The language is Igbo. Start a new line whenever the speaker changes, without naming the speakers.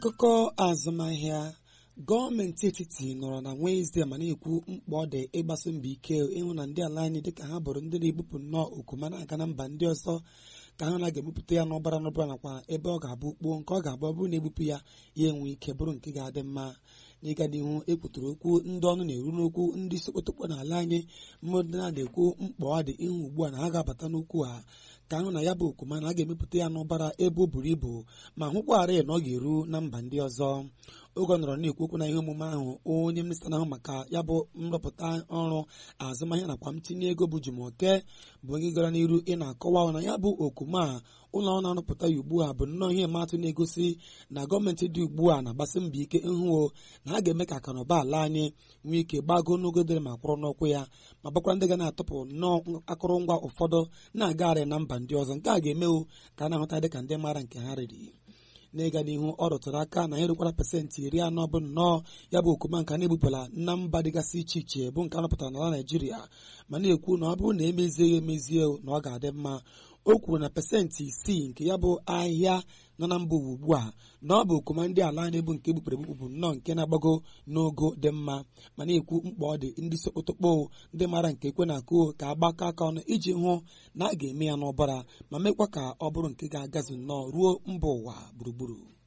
Akụkọ azụmahịa gọọmenti etiti nọrọ na Wenezdee ma na-ekwu mkpa ọ dị ịgbasi mbọ ike ịhụ na ndị ala anyị dịka ha bụrụ ndị na-ebupụ nnọọ oku ma na-aga na mba ndị ọzọ ka ha na ga-ebupụta ya n'ọbara n'ọbara nakwa ebe ọ ga-abụ kpuo nke ọ ga-abụ ọ bụrụ na ebupụ ya ya enwe ike bụrụ nke ga-adị mma n'ịga n'ihu ekwuturu okwu ndị ọnụ na-eru n'okwu ndị sokotokpo n'ala anyị mmadụ na-ekwu mkpa ọ dị ịhụ ugbu a na ha ga-abata n'okwu a ka ahụ na ya bụ oku mana a ga-emepụta ya n'ọbara ebe o buru ibu ma hụkwarị na ọ ga-eru na mba ndị ọzọ oge ọ nọrọ na-ekwu okwu na ihe omume ahụ onye minista na-ahụ maka ya bụ nrọpụta ọrụ azụmahịa nakwa ntinye ego bụ Jumoke bụ onye gara n'iru ị na-akọwa na ya bụ oku ma ụlọ ọrụ na-arụpụta ya ugbu a bụ nnọọ ihe matụ na-egosi na gọọmenti dị ugbu a na-agbasi mbọ ike ịhụ na ha ga-eme ka akụnụba ala anyị nwee ike gbago n'ogo dịrị ma kwụrụ n'ụkwụ ya ma bụkwara ndị ga na-atụpụ nnọọ akụrụngwa ụfọdụ na-agagharị na mba ndị ọzọ nke a ga-emewu ka a na-ahụta dịka ndị maara nke ha riri n'ịga n'ihu ọ rụtụrụ aka na ya erukwara pasentị iri anọ bụ nnọọ ya bụ okuma nka na-ebupụla na mba dịgasị iche iche bụ nke a rụpụtara n'ala Naịjirịa ma na-ekwu na ọ bụrụ na emezie ya emezie na ọ ga-adị mma o kwuru na pasentị isii nke ya bụ ahịa nọ na mba ụwa ugbu a na ọ bụ okuma ndị ala anyị bụ nke gbupere egbupụ bụ nnọọ nke na-agbago n'ogo dị mma ma na-ekwu mkpa ọ dị ndị sokotokpo ndị maara nke ekwe na-akụ ka agbakọ aka ọnụ iji hụ na a ga-eme ya n'ọbara ma mekwa ka ọ bụrụ nke ga-agazu nnọọ ruo mba ụwa gburugburu